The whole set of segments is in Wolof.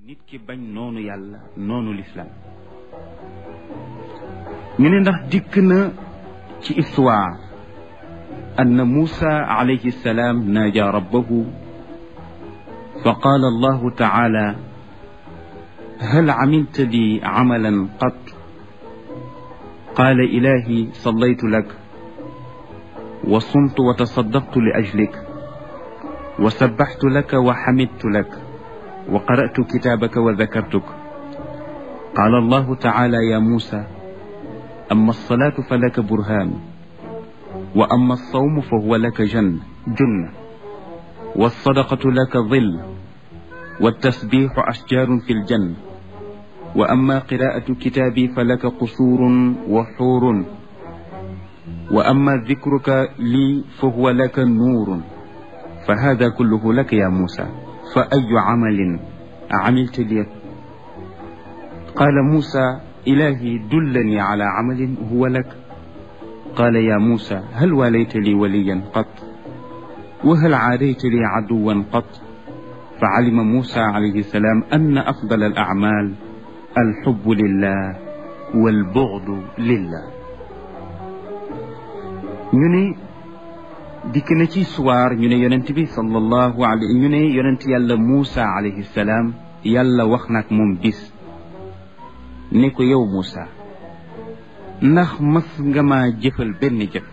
nit ki bañ noonu yàlla noonu lislaam ñu ne ndax dikk na ci histoire ann muusa alayhi salaam naaja rabbahu fa qaala allahu taala hal camilta li camalan qat qaala ilahi sallaytu lak wa sumtu wa tasaddaqtu li ajlik wa sabbaxtu laka wa xamidtu lak wa qara'tu kitaabaka wa dakartuk qaala allahu taala ya muusa amma alsalaatu fa laka burhaan wa amma alsawmu fa huwa laka jann junna walsadaqatu laka dill waltasbiixu ashjaarun fi ljanna wa amma qiraa'atu kitaabi fa laka qusuurun wa xuurun wa amma dikruka lii fa huwa laka nuurun fa haada kulluhu laka ya muusa fa ayu camalin camilta li qaala muusa ilaahi dullanii calaa camalin huwa lak qaala yaa muusa hal waalayta lii waliyan qat wa hal caadayta lii caduwan qat fa calima muusa calayhi salaam anna afdala alacmaal alxubbu lillah walbucdu lillah ñu ne dikk na ci suwaar ñu ne yonent bi sallallahu alayhi ñu ne yonent yàlla Muusa alayhi salaam yàlla wax nag moom bis ne ko yow Muusa ndax mas nga ma jëfal benn jëf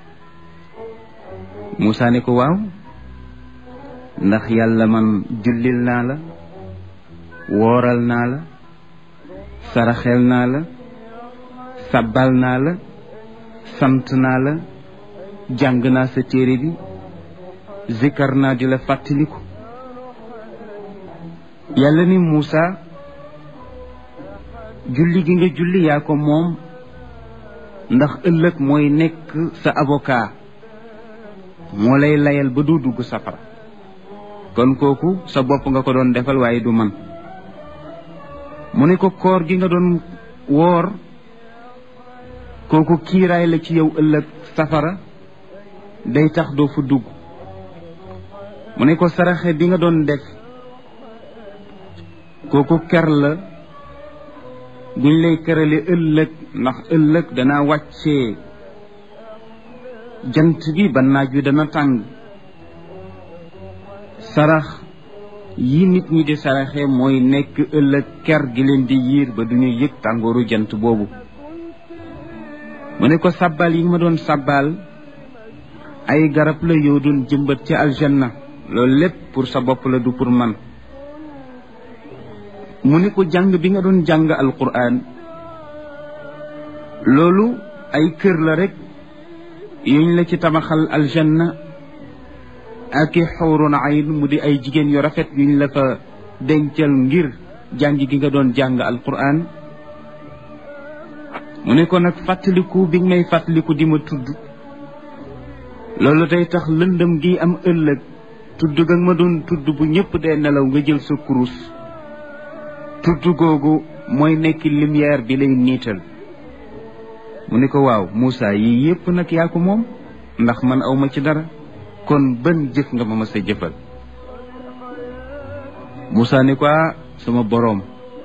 Muusa ne ko waaw ndax yàlla man jullil naa la wooral naa la saraxel naa la sabbal naa la sant naa la jàng naa sa téere bi zikar naa di la fàttaliku yàlla ni Muusa julli gi nga julli yaa ko moom ndax ëllëg mooy nekk sa avocat moo lay layal ba doo dugg safara kon kooku sa bopp nga ko doon defal waaye du man mu ne ko koor gi nga doon woor kooku kiiraay la ci yow ëllëg safara day tax doo fa dugg mu ne ko saraxe bi nga doon def kooku ker la buñ lay kerale ëllëg ndax ëllëg dana wàccee jant bi ba naaj wi dana tàng sarax yi nit ñi di saraxe mooy nekk ëllëg ker gi leen di yiir ba duñu yëg tàngooru jant boobu mu ne ko sabbal yi ma doon sabbal ay garab la yoo doon jëmbat ci aljanna loolu lépp pour sa bopp la du pour man mu ne ko jàng bi nga doon jàng alquran loolu ay kër la rek yuñ la ci tabaxal aljanna ak i xawrun ayn mu di ay jigéen yu rafet yuñ la fa dencal ngir jàng gi nga doon jàng alquran mu ne ko nag fàttaliku bi nga may fàttaliku di ma tudd loolu day tax lëndëm gi am ëllëg tudd ga ma doon tudd bu ñëpp dee nelaw nga jël sa kurus tudd googu mooy nekk lumière bi lay niital mu ne ko waaw Moussa yii yëpp nag yaa ko moom ndax man awma ci dara kon ban jëf nga ma mës a jëfal Moussa ne ko sama boroom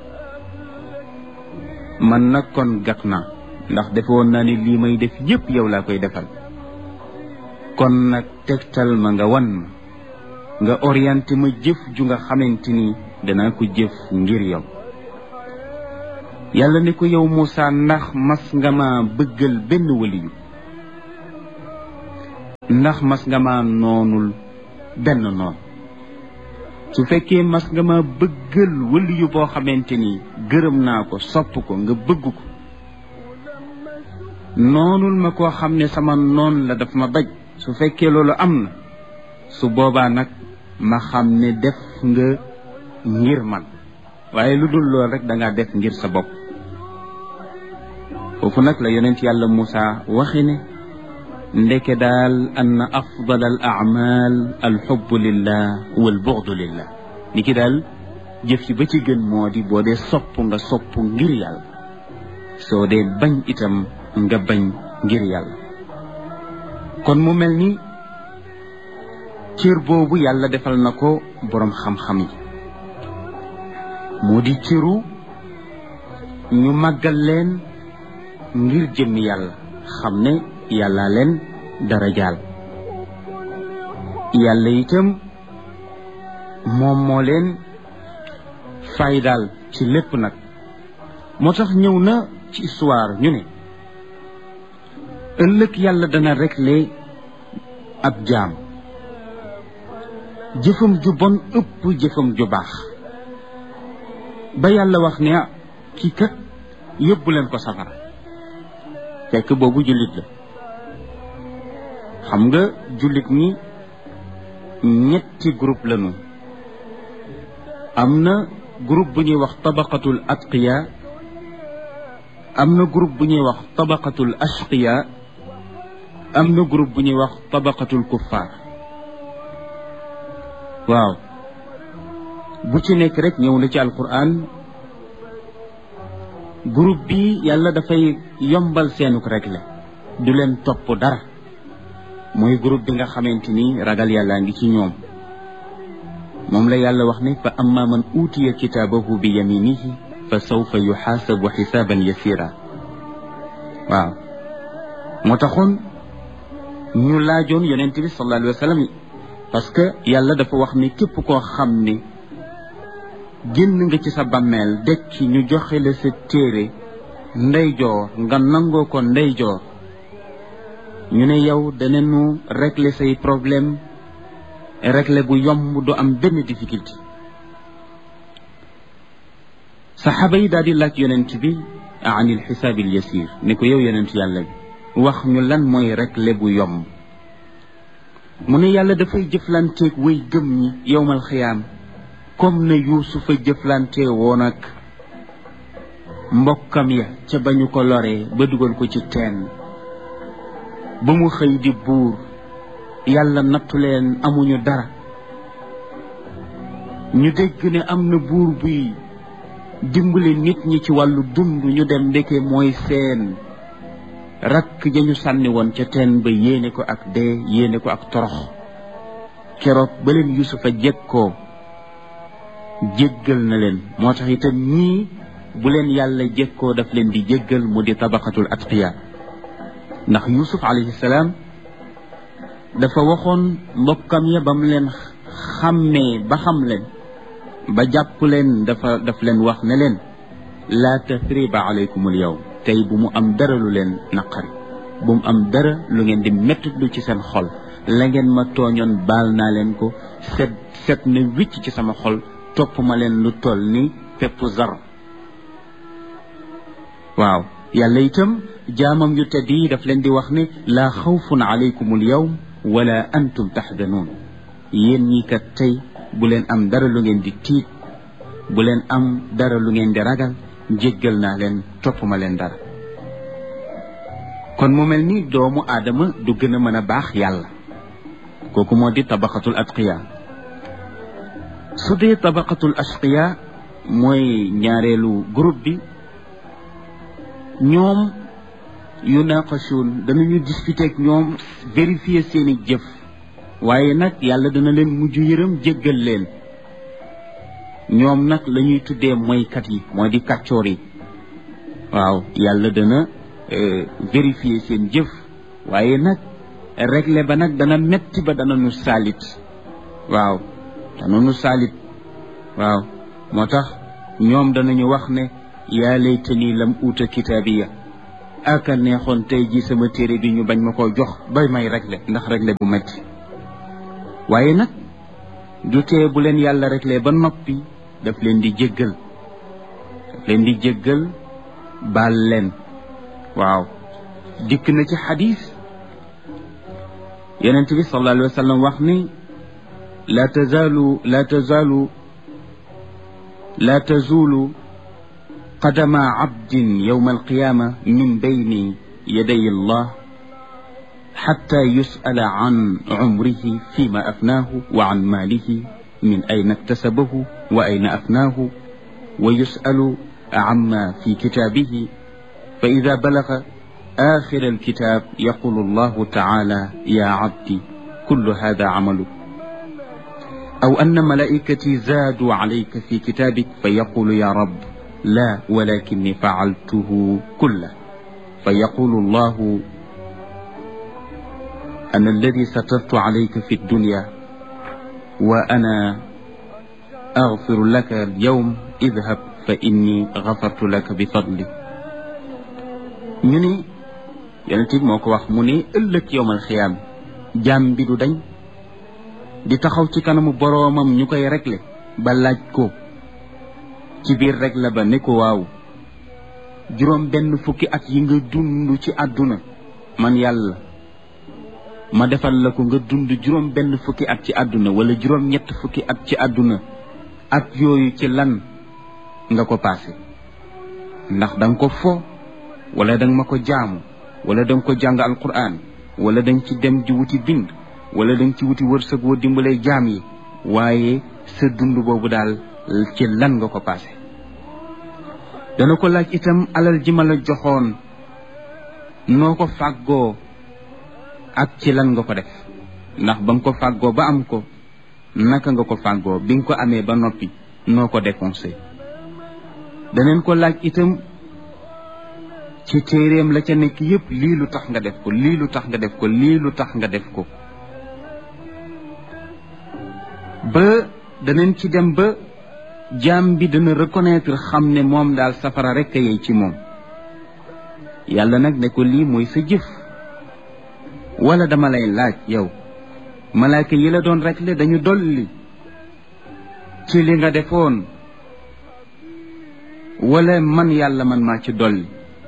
man nag kon gàtt naa ndax defe woon naa ni lii may def yëpp yow laa koy defal kon nag tegtal ma nga wan ma nga orienté ma jëf ju nga xamante ni danaa ko jëf ngir yow yàlla ne ko yow Moussa ndax mas nga ma bëggal benn waliyu ndax mas nga ma noonul benn noon su fekkee mas nga ma bëggal waliyu boo xamante ni gërëm naa ko sopp ko nga bëgg ko noonul ma koo xam ne sama noon la daf ma baj su fekkee loolu am na su boobaa nag ma xam ne def nga ngir man waaye lu dul lool rek da ngaa def ngir sa bopp foofu nag la yonent yàlla Moussa waxi ne ndeke daal ann afdal al amal alxubbu lillah wal buxdu lillah ni ki daal jëf ci ba ci gën moo di boo dee sopp nga sopp ngir yàlla soo dee bañ itam nga bañ ngir yàlla kon mu mel ni cër boobu yàlla defal na ko boroom xam-xam yi moo di cëru ñu màggal leen ngir jëmmi yàlla xam ne yàlla leen dara jaal yàlla itam moom moo leen faydaal ci lépp nag moo tax ñëw na ci histoire ñu ne ëllëg yàlla dana régler ab jaam jëfam ju bon ëpp jëfam ju baax ba yàlla wax ne ah kii kat yóbbu leen ko safara fekk boobu jullit la xam nga jullit ñi ñetti groupe lañu am na groupe bu ñuy wax tabaqatul atqiya am na groupe bu ñuy wax tabaqatul ashqiya am na groupe bu ñuy wax tabaqatul kuffar waaw bu ci nekk rek ñëw na ci alquran groupe bi yàlla dafay yombal seenuk régler du leen topp dara mooy groupe bi nga xamante ni ragal yàllaa ngi ci ñoom moom la yàlla wax ne fa amma man uutiya kitaabahu bi yaminihi fa sawfa yuxaasabu xisaaban yasira waaw moo taxoon ñu laajoon yonent bi sallallahu alayhi wa sallam parce que yàlla dafa wax ni képp koo xam ni génn nga ci sa bàmmeel dekki ñu joxe la sa téere ndeyjoor nga nangoo ko ndeyjoor ñu ne yow danañu régler say problème régler bu yomb du am benn difficulté saxaaba yi daal di laaj yonent bi anil xisaabil yasir ne ko yow yonent yàlla bi wax ñu lan mooy régler bu yomb mu ne yàlla dafay jëflanteeg way gëm ñi yowmal xiyaam comme ne yuusufa jëflante woon ak mbokkam ya ca ba ñu ko loree ba dugal ko ci teen ba mu xëy di buur yàlla nattu leen amuñu dara ñu dégg ne am na buur buy dimbale nit ñi ci wàllu dund ñu dem ndeke mooy seen rakk ja ñu sànni woon ca teen ba yéene ko ak dee yéene ko ak torox keroog ba leen yusufa jekkoo jéggal na leen moo tax itam ñii bu leen yàlla jekkoo daf leen di jéggal mu di tabaqatul atqiya ndax yusuf alayhi salaam dafa waxoon mbokkam ya ba mu leen xàmmee ba xam leen ba jàpp leen dafa daf leen wax ne leen laa tathriba alaykumul yawm tey bu mu am dara lu leen naqari bu mu am dara lu ngeen di mettitlu ci seen xol la ngeen ma tooñoon baal naa leen ko set set na wicc ci sama xol topp ma leen lu toll ni pepp zar waaw yàlla itam jaamam yu tedd yi daf leen di wax ne laa xawfun alaykum al yawm wala antum taxdanuun yéen ñi kat tey bu leen am dara lu ngeen di tiit bu leen am dara lu ngeen di ragal jéggal naa leen topp ma leen dara kon mu mel ni doomu aadama du gën a mën a baax yàlla kooku moo di tabaqatul atqiya su dee tabaqatul ashqiya mooy ñaareelu groupe bi ñoom yunaqashuun danañu discuter ak ñoom vérifier seeni jëf waaye nag yàlla dana leen mujj yërëm jéggal leen ñoom nag la ñuy tuddee mooykat yi mooy di kàccoor yi waaw yàlla dana vérifier seen jëf waaye nag régler ba nag dana metti ba dana nu saalit waaw dana nu saalit waaw moo tax ñoom danañu wax ne yaa laytani lam uuta kitaabiya aka neexoon tey ji sama téere bi ñu bañ ma ko jox bay may régler ndax régler bu metti waaye nag du tee bu leen yàlla régler ba noppi daf leen di jéggal daf leen di jéggal baal leen waaw dikk na ci xadis yonent bi sallallahu alayhi wa sallam wax ni la tazaalu la tazaalu la tazulu qadama abdin yowma alqiyama min bayni yaday allah xatta yusala an cumrihi fima afnaahu wa an maalihi min ayna iktasabahu wa ayna afnaahu wa yusalu عما في كتابه فإذا بلغ آخر الكتاب يقول الله تعالى يا عبدي كل هذا عملك aw anna malaikati zaadu alayka fi kitabik fa yaqulu ya rab la walakinni faaltuhu kulla fa yaqulu allahu ana alladi satartu alayka fi dunya wa ana agfiru laka alyawm idhab fa inni gafartu laka bi fadli ñu ni yonent bi moo ko wax mu ne ëllëg yowmal xiyaam jaam bi du dañ di taxaw ci kanamu boroomam ñu koy réglé ba laaj ko ci biir réglé ba ne ko waaw juróom benn fukki at yi nga dund ci àdduna man yàlla ma defal la ko nga dund juróom benn fukki at ci àdduna wala juróom ñett fukki at ci àdduna at yooyu ci lan nga ko passé ndax da nga ko fo wala da nga ma ko jaamu wala da nga ko jàng alquran wala da nga ci dem di wuti bind wala da nga ci wuti wërsëg woo dimbalee jaam yi waaye sa dund boobu daal ci lan nga ko passé dana ko laaj itam alal ji ma la joxoon noo ko fàggoo ak ci lan nga ko def ndax ba nga ko fàggoo ba am ko naka nga ko fàggoo bi nga ko amee ba noppi noo ko dépensé daneen ko laaj itam ci téeréem la ca nekk yépp lii lu tax nga def ko lii lu tax nga def ko lii lu tax nga def ko ba daneen ci dem ba jaam bi dana reconnaître xam ne moom daal safara rekk a yey ci moom yàlla nag ne ko lii mooy sa jëf wala dama lay laaj yow malaaka yi la doon rekle dañu dolli ci li nga defoon wala man yàlla man maa ci dolli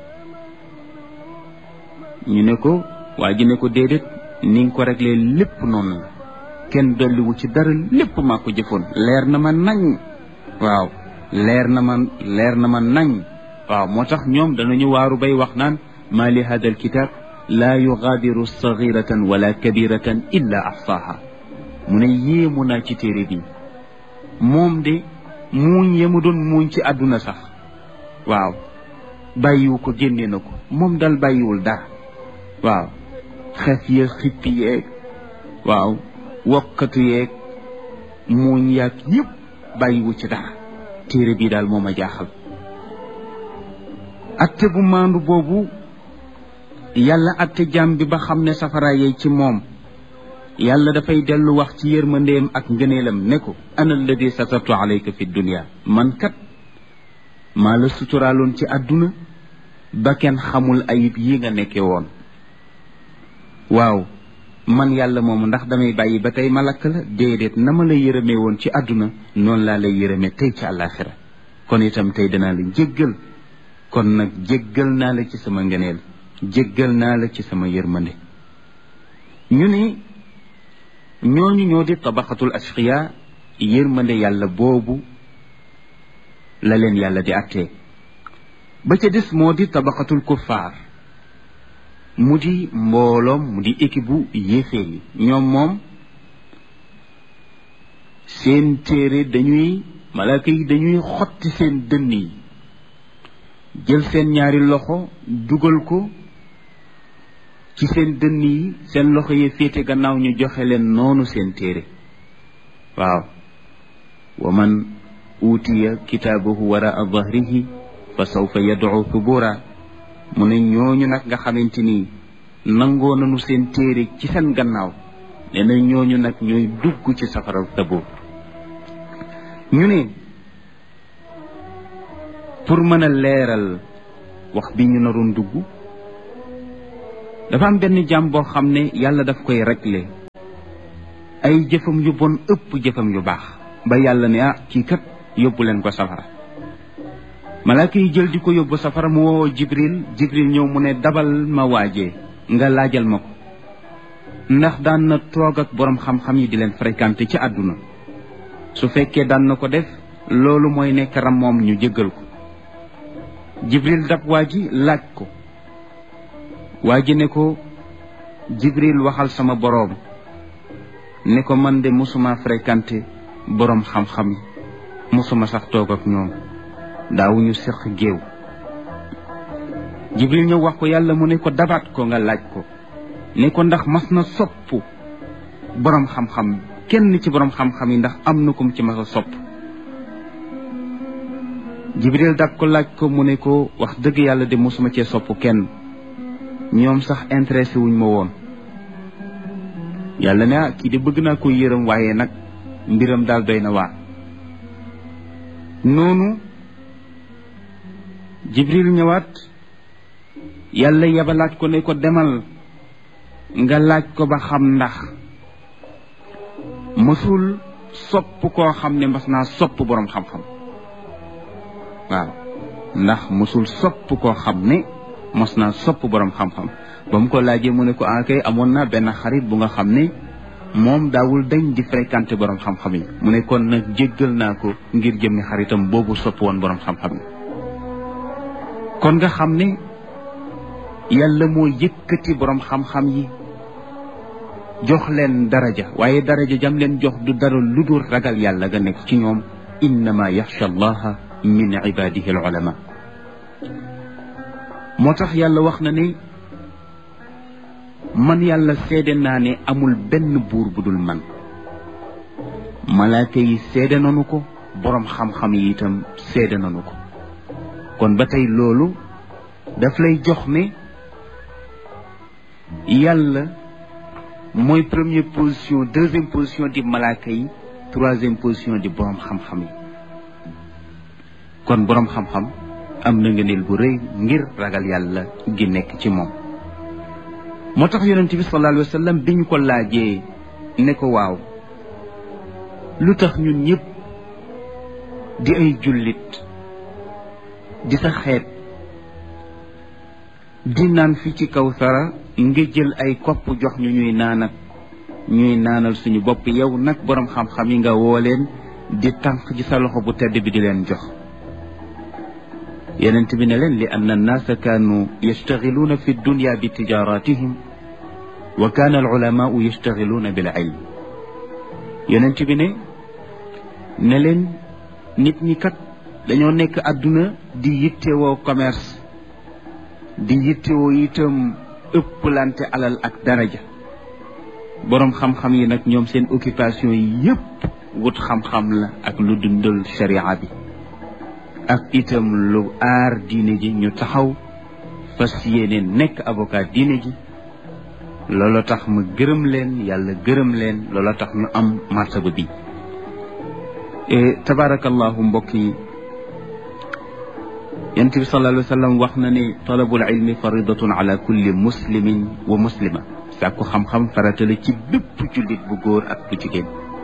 ñu ne ko waa ji ne ko déedéet ni nga ko réglé lépp noonu la kenn dolliwu ci dara lépp maa ko jëfoon leer na ma nañ waaw leer na ma leer na ma nañ waaw moo tax ñoom danañu waaru bay wax naan maa li hada alkitab laa yugaadiru sagiratan wala kabiratan illa axsaaha mu ne yéemu naa ci téere bi moom de muuñ yemu doon muuñ ci àdduna sax waaw bàyyiwu ko génne na ko moom dal bàyyiwul dara waaw xef ya xippi yeeg waaw wokkatu yeeg muuñ yaag yëpp bàyyiwu ci dara téere bi daal moo ma jaaxal atte bu maandu boobu yàlla atte jaam bi ba xam ne safara yey ci moom yàlla dafay dellu wax ci yërmandeem ak ngëneelam ne ko ana alladi satartu alayka fi dunia man kat maa la suturaaloon ci àdduna ba kenn xamul ayib yi nga nekke woon waaw man yàlla moomu ndax damay bàyyi ba tey ma lakk la déedéet na ma la yërëmee woon ci àdduna noonu laa lay yërëmee tey ci àllaaxira kon itam tey danaa la jéggal kon nag jéggal naa la ci sama ngëneel jéggal naa la ci sama yërmande ñu ni ñooñu ñoo di tabaxatul ashqiya yërmande yàlla boobu la leen yàlla di attee ba ca des moo di tabaxatul kuffaar mu di mbooloom mu di équipe bu yéeféer yi ñoom moom seen téere dañuy malaaka yi dañuy xotti seen dënn yi jël seen ñaari loxo dugal ko ci seen dënn yi seen loxo yi féete gannaaw ñu joxe leen noonu seen téere waaw wa man uutiya kitaabahu waraa dahrihi fa sawfa yad'u thubura mu ne ñooñu nag nga xamante ni nangoo nañu seen téere ci seen gannaaw nee na ñooñu nag ñooy dugg ci safara taboo ñu ne pour mën a leeral wax bi ñu naroon dugg dafa am benn jàmm boo xam ne yàlla daf koy réglé ay jëfam yu bon ëpp jëfam yu baax ba yàlla ne ah kii kat yóbbu leen ko safara malaaka yi jël di ko yóbbu safara mu woo jibril jibril ñëw mu ne dabal ma waajee nga laajal ma ko ndax daan na toog ak boroom xam-xam yi di leen fréquenté ci àdduna su fekkee daan na ko def loolu mooy nekk ram moom ñu jéggal ko jibril dab waa ji laaj ko waa ji ne ko jibril waxal sama boroom ne ko man de musuma fréquenté boroom xam-xam yi musuma sax toog ak ñoom daawuñu seq géew jibril ñëw wax ko yàlla mu ne ko dabaat ko nga laaj ko ne ko ndax mas na sopp boroom xam-xam kenn ci borom xam-xam yi ndax am na kum ci mas a sopp jibril dak ko laaj ko mu ne ko wax dëgg yàlla de mosuma cee sopp kenn ñoom sax intéressé wuñ ma woon yàlla ne ah kii de bëgg naa ko yërëm waaye nag mbiram daal doy na waar noonu jibril ñëwaat yàlla yabalaat ko ne ko demal nga laaj ko ba xam ndax mësul sopp koo xam ne mas naa sopp boroom xam-xam waaw ndax mësul sopp koo xam ne mos naa sopp boroom xam-xam ba mu ko laajee mu ne ko ah kay amoon naa benn xarit bu nga xam ne moom daawul dañ di fréquenté boroom xam-xam yi mu ne kon nag jéggal naa ko ngir jëmmi xaritam boobu sopp woon boroom xam-xam yi kon nga xam ne yàlla moo yëkkati boroom xam-xam yi jox leen daraja waaye daraja jam leen jox du dara lu dul ragal yàlla nga nekk ci ñoom innama yaxsha allaha min ibadihi al ulama moo tax yàlla wax na ne man yàlla seede naa ne amul benn buur bu dul man malaaka yi seede nanu ko boroom xam-xam yi itam seede nanu ko kon ba tey loolu daf lay jox ne yàlla mooy première position deuxième position di malaaka yi troisième position di boroom xam-xam yi kon boroom xam-xam am na ngëneel bu rëy ngir ragal yàlla gi nekk ci moom moo tax yonent bi sallallahu alayhi wa sallam bi ñu ko laajee ne ko waaw lu tax ñun ñëpp di ay jullit di sa xeet di naan fi ci kaw sara nga jël ay kopp jox ñu ñuy naanat ñuy naanal suñu bopp yow nag boroom xam-xam yi nga woo leen di tànk ci sa loxo bu tedd bi di leen jox yenent bi ne leen li anna annaasa kaanu yastaxiluuna fi dunya bi tijaratihim wa kaana al ulamaau yastaxiluuna bil ilm yenent bi ne ne leen nit ñi kat dañoo nekk àdduna di yittewoo commerce di yittewoo itam ëpplante alal ak daraja boroom xam-xam yi nag ñoom seen occupation yi yépp wut xam-xam la ak lu dundal sharia bi ak itam lu aar diine ji ñu taxaw fas yéene nekk avocat diine ji loolu tax ma gërëm leen yàlla gërëm leen loolu tax ñu am martaba bi tabarakallahu mbokk yi yonent bi sallallahu alayhi wa sallam wax na ne talabul ilmi faridatun ala kulli muslimin wa muslima sàkku xam-xam farata la ci bépp jullit bu góor ak bu jigéen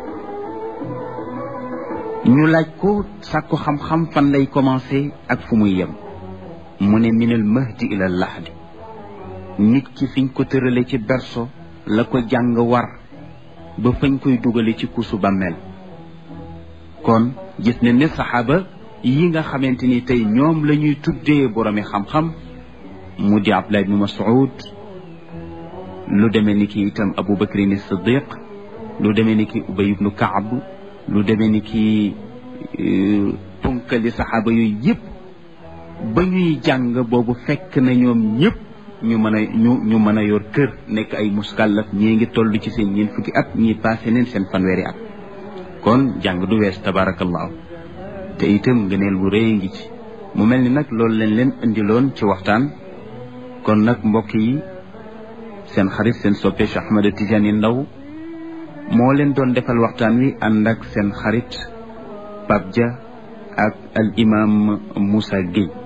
ñu laaj ko sàkku xam-xam fan lay commencé ak fu muy yem mu ne minal mahdi ila lahdi nit ki fiñ ko tërale ci berso la ko jàng war ba fañ koy dugale ci kusu bàmmeel kon gis ne ne saxaaba yi nga xamante ni tey ñoom la ñuy tuddee boromi xam-xam mu di Abdullah ibn Mas'ud lu demee ni ki itam Abu Bakrin Siddiq lu demee ni ki Ubay ibnu Kaab lu demee ni ki punkali saxaaba yooyu yëpp ba ñuy jàng boobu fekk na ñoom ñëpp ñu mën a ñu ñu mën a yor kër nekk ay muskàllaf ñii ngi toll ci seen ñeent fukki at ñii passé neen seen fanweeri at kon jàng du wees tabaarakallaahu te itam ngëneel bu rëy ngi ci mu mel ni nag loolu leen leen indiloon ci waxtaan kon nag mbokk yi seen xarit seen soppe Cheikh Ahmed Tidiane Ndao moo leen doon defal waxtaan wi ànd ak seen xarit Pape Dia ak al imam Moussa Gueye